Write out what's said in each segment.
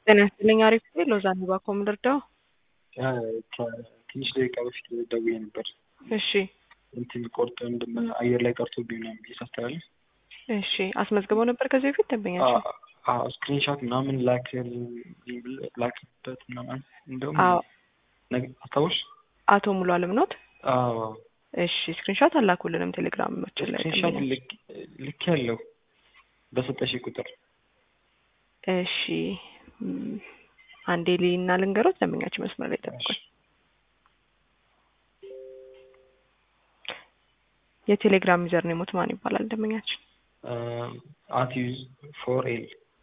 ጤና ይስጥልኝ አሪፍ ጊዜ ሎዛ ባኮ ምልርዳው ትንሽ ደቂቃ በፊት ደውዬ ነበር። እሺ እንትን ቆርጦ እንድም አየር ላይ ቀርቶብኝ ምናምን ብዬ ሳስተላልፍ እሺ አስመዝግበው ነበር ከዚህ በፊት ደንበኛቸው ስክሪንሾት ምናምን ላክ ላክበት ምናምን እንደውም አዎ ነገ- አስታውሽ? አቶ ሙሉ አለም ኖት አዎ እሺ ስክሪንሾት አላኩልንም ቴሌግራማችን ላይ ስክሪንሾት ደንበኛ ልክ ልክ ያለው በሰጠሽ ቁጥር እሺ ም፣ አንዴ ሊና ልንገሮት ደንበኛችን መስመር ላይ ጠብቁኝ የቴሌግራም ዩዘር ኔሞት ማን ይባላል ደንበኛችን አትዩዝ ፎር ኤል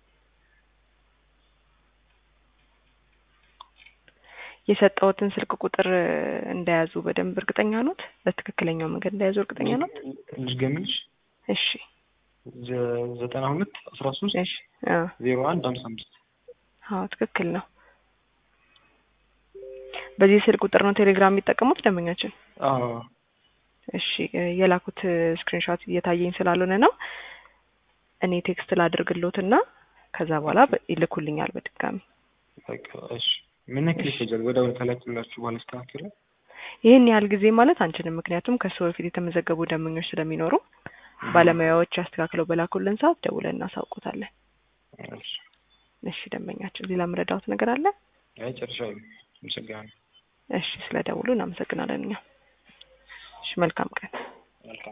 የሰጠውትን ስልክ ቁጥር እንደያዙ በደንብ እርግጠኛ ኖት በትክክለኛው መንገድ እንደያዙ እርግጠኛ ኖት ልድገምልሽ እሺ ዘ- ዘጠና ሁለት አስራ ሶስት እሺ አ ዜሮ አንድ ሀምሳ አምስት አዎ ትክክል ነው በዚህ ስልክ ቁጥር ነው ቴሌግራም የሚጠቀሙት ደንበኛችን አዎ እሺ እ የላኩት ስክሪንሾት እየታየኝ ስላልሆነ ነው እኔ ቴክስት ላድርግሎትና ከዛ በኋላ በ- ይልኩልኛል በድጋሚ በቃ እሺ ምን ያክል ይፈጃል ወዲያውኑ ከላኩላችሁ በኋላ ይስተካከላል ይህን ያህል ጊዜ ማለት አንችልም ምክንያቱም ከሱ በፊት የተመዘገቡ ደንበኞች ስለሚኖሩ ባለሙያዎች አስተካክለው በላኩልን ሰዓት ደውለን እናሳውቁታለን እሺ እሺ ደንበኛችን ሌላ ምረዳውት ነገር አለ አይ ጨርሻለሁ አመሰግናለሁ እሺ ስለ ደውሉ እናመሰግናለን እኛ እሺ መልካም ቀን